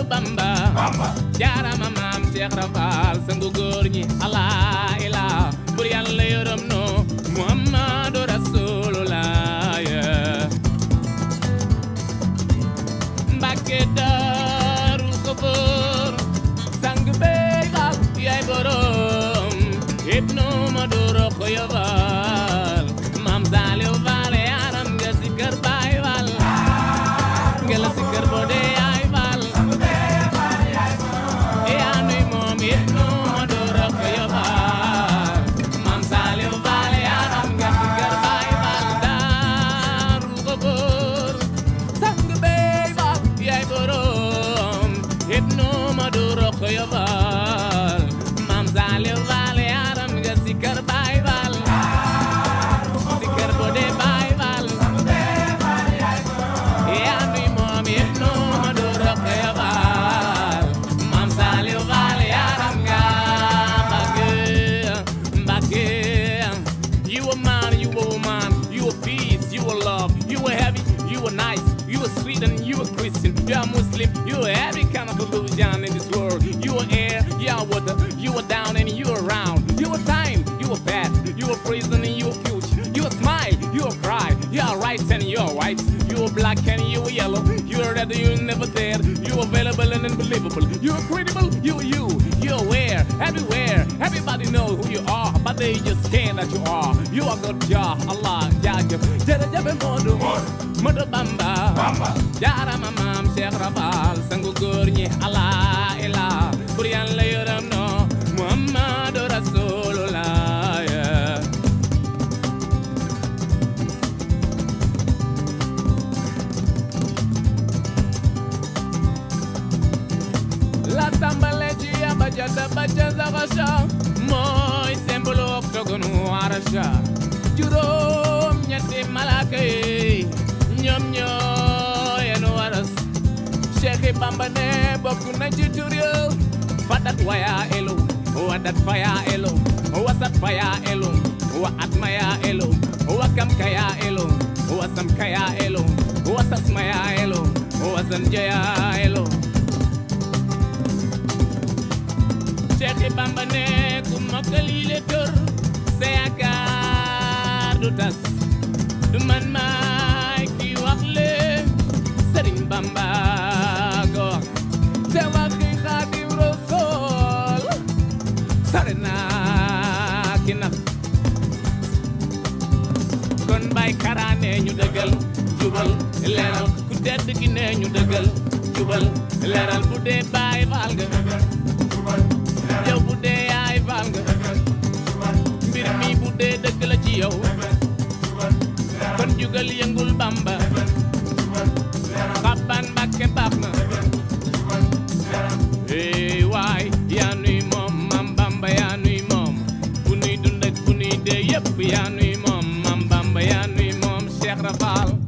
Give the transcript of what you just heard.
Bamba Bamba jaarama maam Cheikh Rafal sangu góor ñi Allah ilaa bur yàlla yërëm no Muhammadu Rasulullah Mbàkke Daaru Xafoor sang bey xaal yaay borom ibnu Madu Rokhaya Faal maam Saaliw Faal yaaram nga si kër Baay Faal nga la si kër Bode yaay Faal yaa nuy moom ibnu Madu Rokhaya Faal maam Saaliw Faal yaaram nga si kër Baay Faal Daaru Xafoor sang bey faal yaay borom ibnu Madu Rokhaya Faal maam Saaliw Faal yaaram nga si kër Baay Faal si kër Bode Baay Faal yaa nuy moom ibnu Madu Rokhaya Faal maam Saaliw Faal yaaram nga Mbàkke Mbàkke you a man you a woman you a peace you a love you a heavy you a nice you a sweet and you a Christian you a Muslim you a every kind of illusion in this world you a air you a water you a down and you around you a time you a past you a prison and you a future you a smile you a cry you are right and you are white you a black and you a yellow you a red you never dead you available and unbelievable you are credible you are you you aware everywhere everybody know who you are but they just can't that you are you are good ja Allah jaajëf jërëjëf Modou Modou Bamba Bamba jaarama maam Cheikh Rafal sangu góor ñi Allah ilaa bur yàlla yërëm no Muhammadu Rasulullah la tàmbale ci abaja da baja zaxasa mooy sembulu octogonu arasha juróom ñetti malaaka yi ñoom ñoo yenu waras Cheikh Bamba ne bokk na ci tur yo fadat waya elu wadat faya elu wasat faya elu wa atmaya elu wakam kaya elu wasam kaya elu wasasmaya elu wasanjaya elu Cheikh Bamba ne ku mokkal yi le tër sa yaakaar du tas du man maay ki wax le Sëriñ Bamba ko wax te waxi Xaadim Rasuul sore naa ki nax kon bay karaane ñu dëggal jubal leeral ku tedd ki ne ñu dëggal jubal leeral bu dee baay faal nga yow bu dee yaay faal nga mbir mi bu dee dëgg la ci yow kon jugal yëngul bamba xaban mbàkke baax na ee waay yaa nuy moom mam bamba yaa nuy moom bu nuy dund ak bu nuy dee yëpp yaa nuy moom mam bamba yaa nuy moom Cheikh Rafal